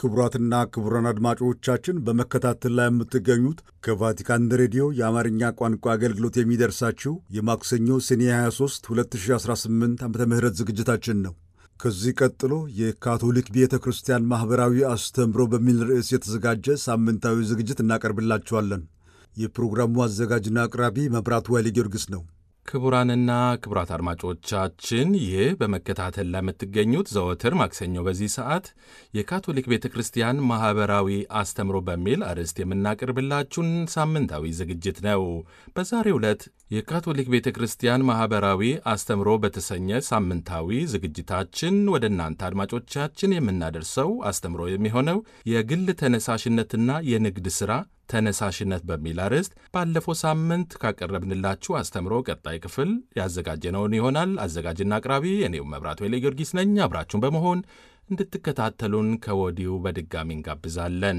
ክቡራትና ክቡራን አድማጮቻችን በመከታተል ላይ የምትገኙት ከቫቲካን ሬዲዮ የአማርኛ ቋንቋ አገልግሎት የሚደርሳችሁ የማክሰኞ ሰኔ 23 2018 ዓ ም ዝግጅታችን ነው። ከዚህ ቀጥሎ የካቶሊክ ቤተ ክርስቲያን ማኅበራዊ አስተምህሮ በሚል ርዕስ የተዘጋጀ ሳምንታዊ ዝግጅት እናቀርብላችኋለን። የፕሮግራሙ አዘጋጅና አቅራቢ መብራቱ ኃይለ ጊዮርጊስ ነው። ክቡራንና ክቡራት አድማጮቻችን ይህ በመከታተል ላይ የምትገኙት ዘወትር ማክሰኞ በዚህ ሰዓት የካቶሊክ ቤተ ክርስቲያን ማኅበራዊ አስተምሮ በሚል አርዕስት የምናቀርብላችሁን ሳምንታዊ ዝግጅት ነው። በዛሬው ዕለት የካቶሊክ ቤተ ክርስቲያን ማኅበራዊ አስተምሮ በተሰኘ ሳምንታዊ ዝግጅታችን ወደ እናንተ አድማጮቻችን የምናደርሰው አስተምሮ የሚሆነው የግል ተነሳሽነትና የንግድ ሥራ ተነሳሽነት በሚል አርዕስት ባለፈው ሳምንት ካቀረብንላችሁ አስተምሮ ቀጣይ ክፍል ያዘጋጀነውን ይሆናል። አዘጋጅና አቅራቢ እኔው መብራቱ ኃይለ ጊዮርጊስ ነኝ። አብራችሁን በመሆን እንድትከታተሉን ከወዲሁ በድጋሚ እንጋብዛለን።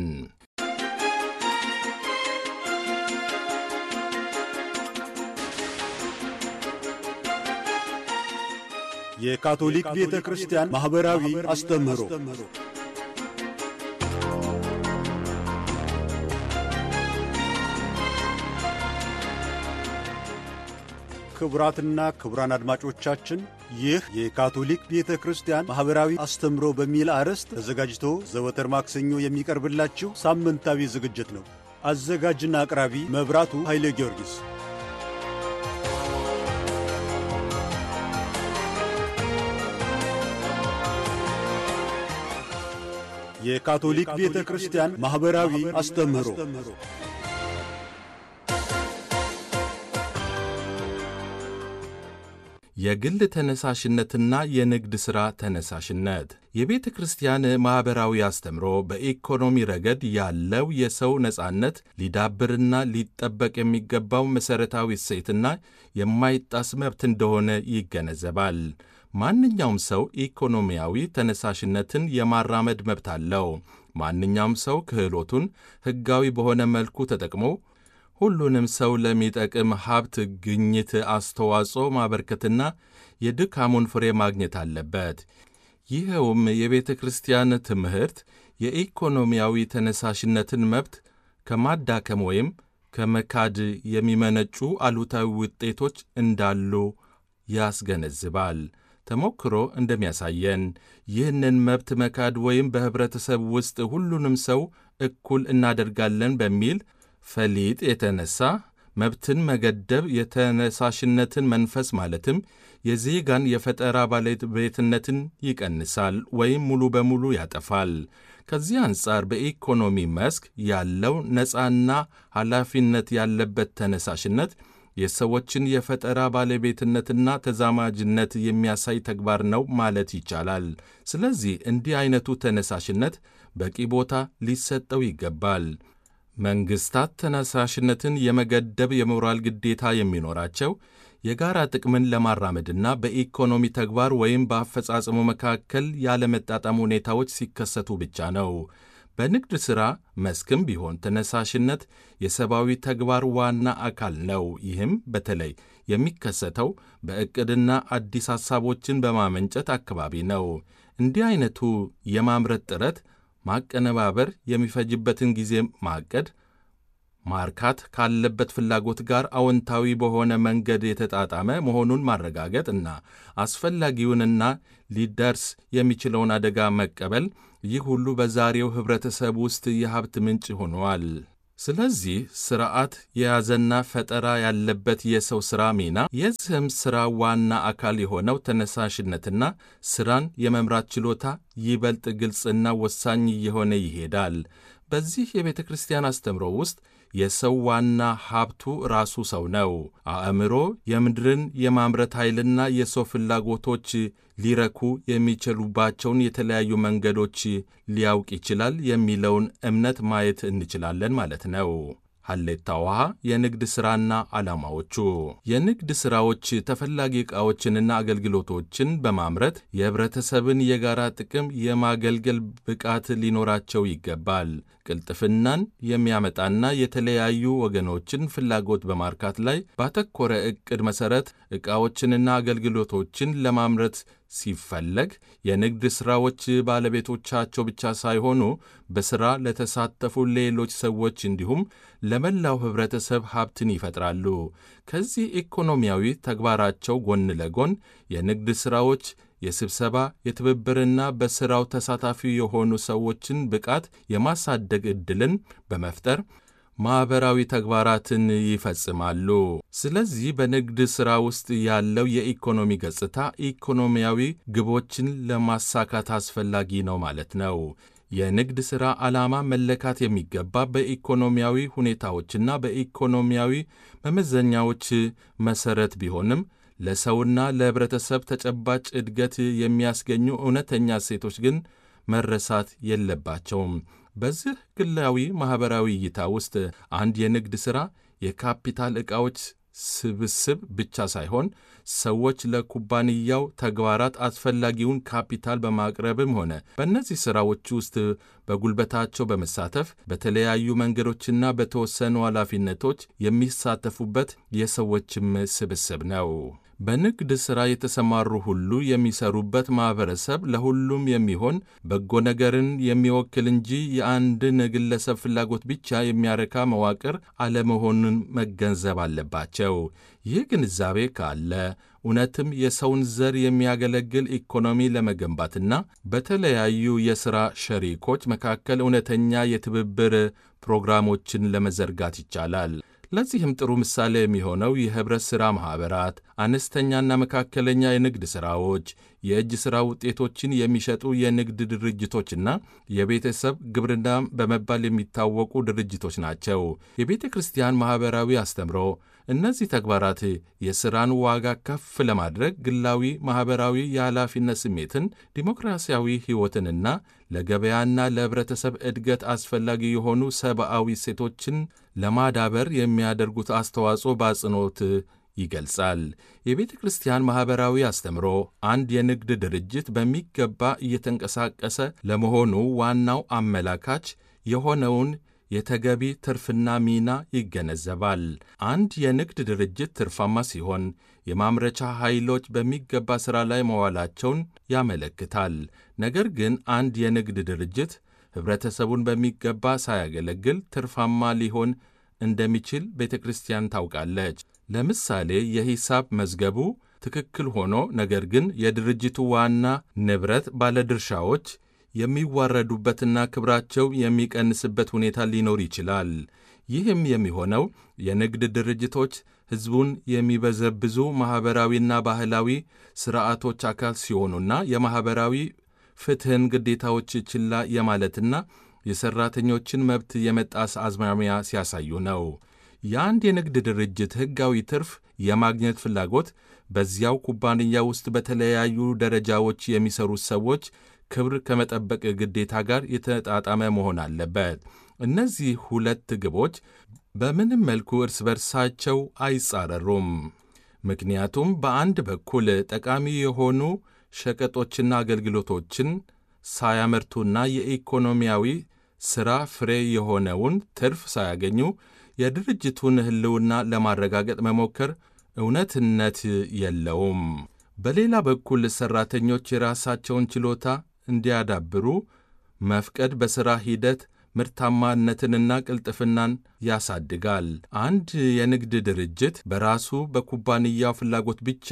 የካቶሊክ ቤተ ክርስቲያን ማኅበራዊ አስተምህሮ ክቡራትና ክቡራን አድማጮቻችን ይህ የካቶሊክ ቤተ ክርስቲያን ማኅበራዊ አስተምሮ በሚል አርዕስት ተዘጋጅቶ ዘወትር ማክሰኞ የሚቀርብላችሁ ሳምንታዊ ዝግጅት ነው። አዘጋጅና አቅራቢ መብራቱ ኃይለ ጊዮርጊስ። የካቶሊክ ቤተ ክርስቲያን ማኅበራዊ አስተምህሮ የግል ተነሳሽነትና የንግድ ሥራ ተነሳሽነት የቤተ ክርስቲያን ማኅበራዊ አስተምሮ በኢኮኖሚ ረገድ ያለው የሰው ነጻነት ሊዳብርና ሊጠበቅ የሚገባው መሠረታዊ እሴትና የማይጣስ መብት እንደሆነ ይገነዘባል። ማንኛውም ሰው ኢኮኖሚያዊ ተነሳሽነትን የማራመድ መብት አለው። ማንኛውም ሰው ክህሎቱን ሕጋዊ በሆነ መልኩ ተጠቅሞ ሁሉንም ሰው ለሚጠቅም ሀብት ግኝት አስተዋጽኦ ማበርከትና የድካሙን ፍሬ ማግኘት አለበት። ይኸውም የቤተ ክርስቲያን ትምህርት የኢኮኖሚያዊ ተነሳሽነትን መብት ከማዳከም ወይም ከመካድ የሚመነጩ አሉታዊ ውጤቶች እንዳሉ ያስገነዝባል። ተሞክሮ እንደሚያሳየን ይህንን መብት መካድ ወይም በኅብረተሰብ ውስጥ ሁሉንም ሰው እኩል እናደርጋለን በሚል ፈሊጥ የተነሳ መብትን መገደብ የተነሳሽነትን መንፈስ ማለትም የዜጋን የፈጠራ ባለቤትነትን ይቀንሳል ወይም ሙሉ በሙሉ ያጠፋል። ከዚህ አንጻር በኢኮኖሚ መስክ ያለው ነፃና ኃላፊነት ያለበት ተነሳሽነት የሰዎችን የፈጠራ ባለቤትነትና ተዛማጅነት የሚያሳይ ተግባር ነው ማለት ይቻላል። ስለዚህ እንዲህ አይነቱ ተነሳሽነት በቂ ቦታ ሊሰጠው ይገባል። መንግሥታት ተነሳሽነትን የመገደብ የሞራል ግዴታ የሚኖራቸው የጋራ ጥቅምን ለማራመድና በኢኮኖሚ ተግባር ወይም በአፈጻጸሙ መካከል ያለመጣጣም ሁኔታዎች ሲከሰቱ ብቻ ነው። በንግድ ሥራ መስክም ቢሆን ተነሳሽነት የሰብአዊ ተግባር ዋና አካል ነው። ይህም በተለይ የሚከሰተው በዕቅድና አዲስ ሐሳቦችን በማመንጨት አካባቢ ነው። እንዲህ ዐይነቱ የማምረት ጥረት ማቀነባበር የሚፈጅበትን ጊዜ ማቀድ፣ ማርካት ካለበት ፍላጎት ጋር አዎንታዊ በሆነ መንገድ የተጣጣመ መሆኑን ማረጋገጥ እና አስፈላጊውንና ሊደርስ የሚችለውን አደጋ መቀበል፣ ይህ ሁሉ በዛሬው ኅብረተሰብ ውስጥ የሀብት ምንጭ ሆነዋል። ስለዚህ ሥርዓት የያዘና ፈጠራ ያለበት የሰው ሥራ ሚና የዚህም ሥራ ዋና አካል የሆነው ተነሳሽነትና ሥራን የመምራት ችሎታ ይበልጥ ግልጽና ወሳኝ እየሆነ ይሄዳል። በዚህ የቤተ ክርስቲያን አስተምሮ ውስጥ የሰው ዋና ሀብቱ ራሱ ሰው ነው። አእምሮ የምድርን የማምረት ኃይልና የሰው ፍላጎቶች ሊረኩ የሚችሉባቸውን የተለያዩ መንገዶች ሊያውቅ ይችላል የሚለውን እምነት ማየት እንችላለን ማለት ነው። ሀሌታ ውሃ የንግድ ሥራና ዓላማዎቹ የንግድ ሥራዎች ተፈላጊ ዕቃዎችንና አገልግሎቶችን በማምረት የኅብረተሰብን የጋራ ጥቅም የማገልገል ብቃት ሊኖራቸው ይገባል። ቅልጥፍናን የሚያመጣና የተለያዩ ወገኖችን ፍላጎት በማርካት ላይ ባተኮረ ዕቅድ መሠረት ዕቃዎችንና አገልግሎቶችን ለማምረት ሲፈለግ የንግድ ሥራዎች ባለቤቶቻቸው ብቻ ሳይሆኑ በሥራ ለተሳተፉ ሌሎች ሰዎች እንዲሁም ለመላው ኅብረተሰብ ሀብትን ይፈጥራሉ። ከዚህ ኢኮኖሚያዊ ተግባራቸው ጎን ለጎን የንግድ ሥራዎች የስብሰባ የትብብርና በሥራው ተሳታፊ የሆኑ ሰዎችን ብቃት የማሳደግ ዕድልን በመፍጠር ማኅበራዊ ተግባራትን ይፈጽማሉ። ስለዚህ በንግድ ሥራ ውስጥ ያለው የኢኮኖሚ ገጽታ ኢኮኖሚያዊ ግቦችን ለማሳካት አስፈላጊ ነው ማለት ነው። የንግድ ሥራ ዓላማ መለካት የሚገባ በኢኮኖሚያዊ ሁኔታዎችና በኢኮኖሚያዊ መመዘኛዎች መሠረት ቢሆንም ለሰውና ለኅብረተሰብ ተጨባጭ ዕድገት የሚያስገኙ እውነተኛ እሴቶች ግን መረሳት የለባቸውም። በዚህ ግላዊ ማኅበራዊ እይታ ውስጥ አንድ የንግድ ሥራ የካፒታል ዕቃዎች ስብስብ ብቻ ሳይሆን ሰዎች ለኩባንያው ተግባራት አስፈላጊውን ካፒታል በማቅረብም ሆነ በእነዚህ ሥራዎች ውስጥ በጉልበታቸው በመሳተፍ በተለያዩ መንገዶችና በተወሰኑ ኃላፊነቶች የሚሳተፉበት የሰዎችም ስብስብ ነው። በንግድ ሥራ የተሰማሩ ሁሉ የሚሰሩበት ማኅበረሰብ ለሁሉም የሚሆን በጎ ነገርን የሚወክል እንጂ የአንድን ግለሰብ ፍላጎት ብቻ የሚያረካ መዋቅር አለመሆኑን መገንዘብ አለባቸው። ይህ ግንዛቤ ካለ እውነትም የሰውን ዘር የሚያገለግል ኢኮኖሚ ለመገንባትና በተለያዩ የሥራ ሸሪኮች መካከል እውነተኛ የትብብር ፕሮግራሞችን ለመዘርጋት ይቻላል። ለዚህም ጥሩ ምሳሌ የሚሆነው የኅብረት ሥራ ማኅበራት፣ አነስተኛና መካከለኛ የንግድ ሥራዎች፣ የእጅ ሥራ ውጤቶችን የሚሸጡ የንግድ ድርጅቶችና የቤተሰብ ግብርና በመባል የሚታወቁ ድርጅቶች ናቸው። የቤተ ክርስቲያን ማኅበራዊ አስተምሮ እነዚህ ተግባራት የሥራን ዋጋ ከፍ ለማድረግ ግላዊ ማኅበራዊ የኃላፊነት ስሜትን፣ ዲሞክራሲያዊ ሕይወትንና ለገበያና ለኅብረተሰብ ዕድገት አስፈላጊ የሆኑ ሰብአዊ እሴቶችን ለማዳበር የሚያደርጉት አስተዋጽኦ በአጽንኦት ይገልጻል። የቤተ ክርስቲያን ማኅበራዊ አስተምሮ አንድ የንግድ ድርጅት በሚገባ እየተንቀሳቀሰ ለመሆኑ ዋናው አመላካች የሆነውን የተገቢ ትርፍና ሚና ይገነዘባል። አንድ የንግድ ድርጅት ትርፋማ ሲሆን የማምረቻ ኃይሎች በሚገባ ሥራ ላይ መዋላቸውን ያመለክታል። ነገር ግን አንድ የንግድ ድርጅት ኅብረተሰቡን በሚገባ ሳያገለግል ትርፋማ ሊሆን እንደሚችል ቤተ ክርስቲያን ታውቃለች። ለምሳሌ የሂሳብ መዝገቡ ትክክል ሆኖ ነገር ግን የድርጅቱ ዋና ንብረት ባለድርሻዎች የሚዋረዱበትና ክብራቸው የሚቀንስበት ሁኔታ ሊኖር ይችላል። ይህም የሚሆነው የንግድ ድርጅቶች ሕዝቡን የሚበዘብዙ ማኅበራዊና ባህላዊ ሥርዓቶች አካል ሲሆኑና የማኅበራዊ ፍትሕን ግዴታዎች ችላ የማለትና የሠራተኞችን መብት የመጣስ አዝማሚያ ሲያሳዩ ነው። የአንድ የንግድ ድርጅት ሕጋዊ ትርፍ የማግኘት ፍላጎት በዚያው ኩባንያ ውስጥ በተለያዩ ደረጃዎች የሚሰሩት ሰዎች ክብር ከመጠበቅ ግዴታ ጋር የተጣጣመ መሆን አለበት። እነዚህ ሁለት ግቦች በምንም መልኩ እርስ በርሳቸው አይጻረሩም። ምክንያቱም በአንድ በኩል ጠቃሚ የሆኑ ሸቀጦችና አገልግሎቶችን ሳያመርቱና የኢኮኖሚያዊ ሥራ ፍሬ የሆነውን ትርፍ ሳያገኙ የድርጅቱን ሕልውና ለማረጋገጥ መሞከር እውነትነት የለውም። በሌላ በኩል ሠራተኞች የራሳቸውን ችሎታ እንዲያዳብሩ መፍቀድ በሥራ ሂደት ምርታማነትንና ቅልጥፍናን ያሳድጋል። አንድ የንግድ ድርጅት በራሱ በኩባንያው ፍላጎት ብቻ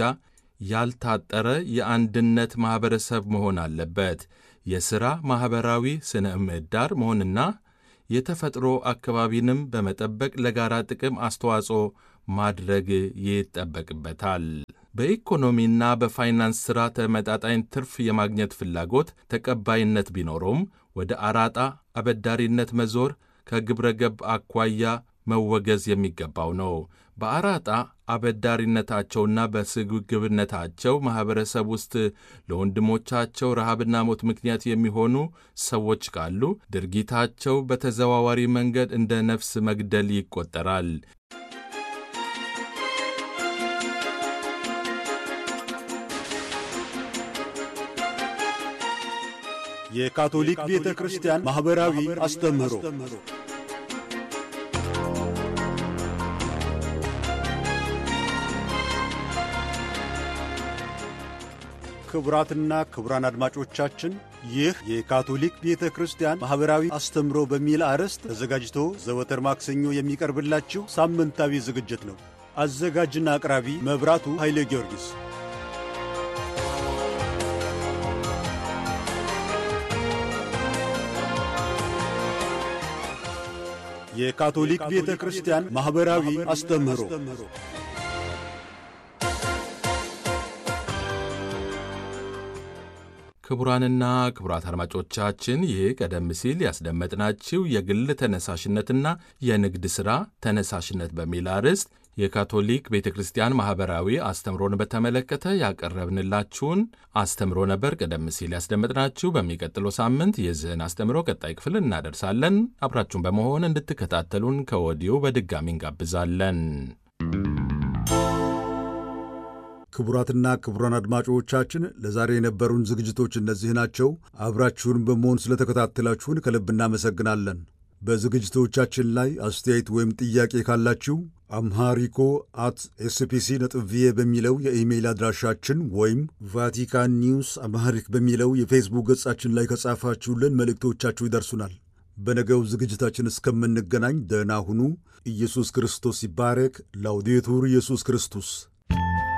ያልታጠረ የአንድነት ማኅበረሰብ መሆን አለበት። የሥራ ማኅበራዊ ስነ ምህዳር መሆንና የተፈጥሮ አካባቢንም በመጠበቅ ለጋራ ጥቅም አስተዋጽኦ ማድረግ ይጠበቅበታል። በኢኮኖሚና በፋይናንስ ሥራ ተመጣጣኝ ትርፍ የማግኘት ፍላጎት ተቀባይነት ቢኖረውም ወደ አራጣ አበዳሪነት መዞር ከግብረ ገብ አኳያ መወገዝ የሚገባው ነው። በአራጣ አበዳሪነታቸውና በስግብግብነታቸው ማኅበረሰብ ውስጥ ለወንድሞቻቸው ረሃብና ሞት ምክንያት የሚሆኑ ሰዎች ካሉ ድርጊታቸው በተዘዋዋሪ መንገድ እንደ ነፍስ መግደል ይቆጠራል። የካቶሊክ ቤተ ክርስቲያን ማኅበራዊ አስተምህሮ ክቡራትና ክቡራን አድማጮቻችን ይህ የካቶሊክ ቤተ ክርስቲያን ማኅበራዊ አስተምሮ በሚል አርዕስት ተዘጋጅቶ ዘወትር ማክሰኞ የሚቀርብላችሁ ሳምንታዊ ዝግጅት ነው። አዘጋጅና አቅራቢ መብራቱ ኃይሌ ጊዮርጊስ። የካቶሊክ ቤተ ክርስቲያን ማኅበራዊ አስተምህሮ ክቡራንና ክቡራት አድማጮቻችን ይህ ቀደም ሲል ያስደመጥናችሁ የግል ተነሳሽነትና የንግድ ሥራ ተነሳሽነት በሚል አርዕስት የካቶሊክ ቤተ ክርስቲያን ማኅበራዊ አስተምሮን በተመለከተ ያቀረብንላችሁን አስተምሮ ነበር። ቀደም ሲል ያስደመጥናችሁ። በሚቀጥለው ሳምንት የዚህን አስተምሮ ቀጣይ ክፍል እናደርሳለን። አብራችሁን በመሆን እንድትከታተሉን ከወዲሁ በድጋሚ እንጋብዛለን። ክቡራትና ክቡራን አድማጮቻችን ለዛሬ የነበሩን ዝግጅቶች እነዚህ ናቸው። አብራችሁን በመሆን ስለተከታተላችሁን ከልብ እናመሰግናለን። በዝግጅቶቻችን ላይ አስተያየት ወይም ጥያቄ ካላችሁ አምሃሪኮ አት ኤስፒሲ ነጥብ ቪኦኤ በሚለው የኢሜይል አድራሻችን ወይም ቫቲካን ኒውስ አምሃሪክ በሚለው የፌስቡክ ገጻችን ላይ ከጻፋችሁልን መልእክቶቻችሁ ይደርሱናል። በነገው ዝግጅታችን እስከምንገናኝ ደህና ሁኑ። ኢየሱስ ክርስቶስ ይባረክ። ላውዴቱር ኢየሱስ ክርስቶስ